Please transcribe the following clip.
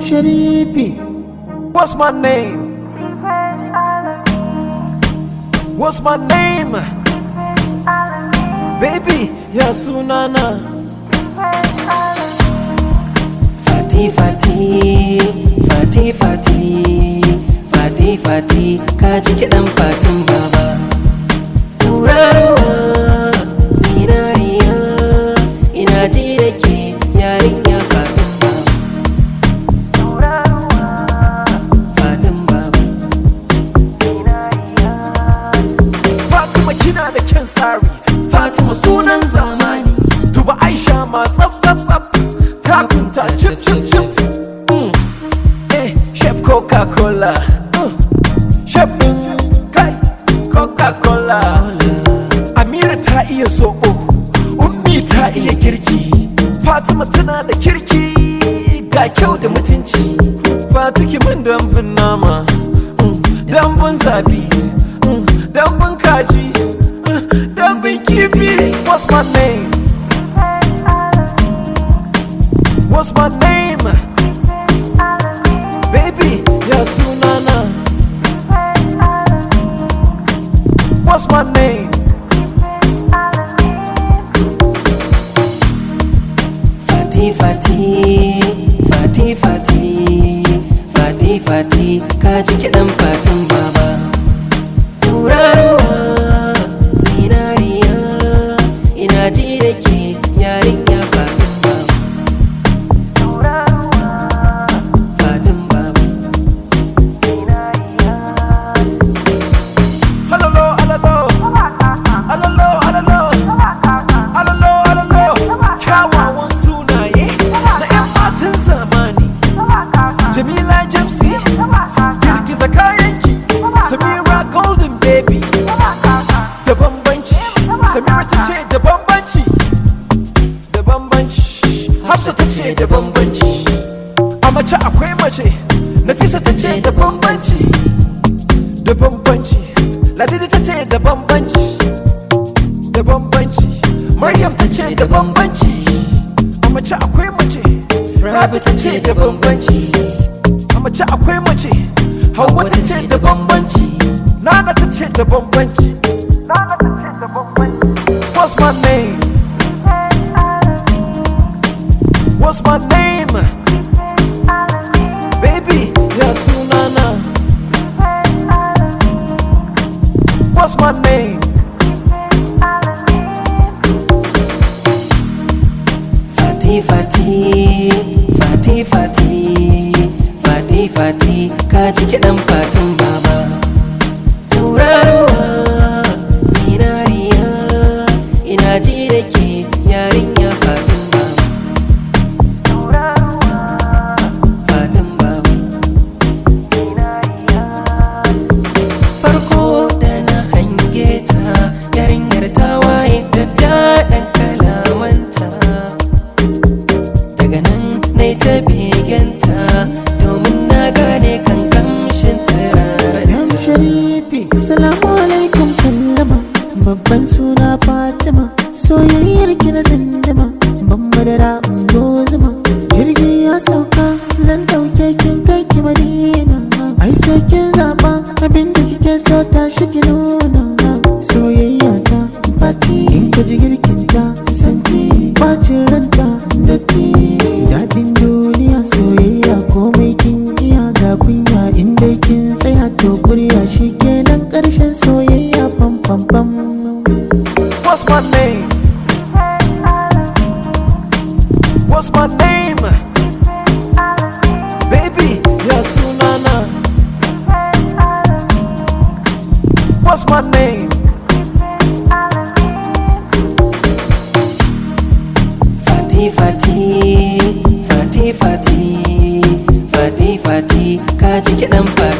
Sharifi. What's my name? What's my name? Baby, ya sunana. Fati Fati Fati Fati Fati Fati ka ji kiɗan fatin baba Tauraruwa zinariya ina ji da ke yarinya fatin baba Fatin baba Fatima kina da kyan tsari. Fatima sunan zamani. Duba Aisha ma tsaf tsaf tsaf. Takunta chip chip chip. Mm. Eh, Chef Coca-Cola. Uh. Chef ɗin kai Coca-Cola. Amira ta iya zoɓo. Ummi ta iya girki. Fatima tana da kirki. Ga kyau da mutunci. Fatiki min dambun nama. Mm. Dambun zabi. Mm. Dambun kaji. Mm. Dambun kifi. What's my name? What's my name? Baby, ya sunana. What's my name? Fati Fati Fati Fati Fati Fati ka ji kiɗan fatin baba Tauraruwa zinariya ina ji da ke yarinya fatin baba Fatin baba Alalo, alalo. Alalo, alalo. Alalo, alalo. Kyawawan sunaye na 'yan matan zamani. Jamila Jamsi, girgiza kayanki. Samira Golden Baby, da bambanci. Samira ta ce da bambanci. Da bambanci. Hafsa ta ce da bambanci. A mace akwai mace. Nafisa ta ce da bambanci. Da bambanci. Ladidi ta ce da bambanci. Da bambanci. Maryam ta ce da bambanci. A mace akwai mace. Rabi ta ce da bambanci. A mace akwai mace. Hauwa ta ce da bambanci. Nana ta ce da bambanci. Nana ta ce da bambanci. What's my name? What's my name? Baby, ya sunana. What's my name? Fati Fati Fati Fati Fati Fati ka ji kiɗan fatin baba Tauraruwa zinariya ina ji da ke yarinya fatin baba Fatin baba Farko da na hange ta yarinyar ta waye da daɗin kalamanta daga nan na ta beganta domin na gane kan kamshin Yan turarenta Sharifi. Salamu alaikum sallama. Babban suna Fatima. Soyayyar ki na zindima. Ban madara in zuma. Jirgi ya sauka. Zan dauke kin kai ki Madina. Ai sai kin zaba abin da kike so ta shi ki nuna. Soyayya ta Fati. In ka ji girkin ta santi. Bacin ranta datti. Daɗin duniya soyayya komai kin iya ga kunya in dai kin tsaya to kurya shi kenan ƙarshen soyayya pam pam pam. What's my name? What's my name? Baby, ya sunana. What's my name? Fati Fati Fati Fati Fati Fati ka ji kiɗan fati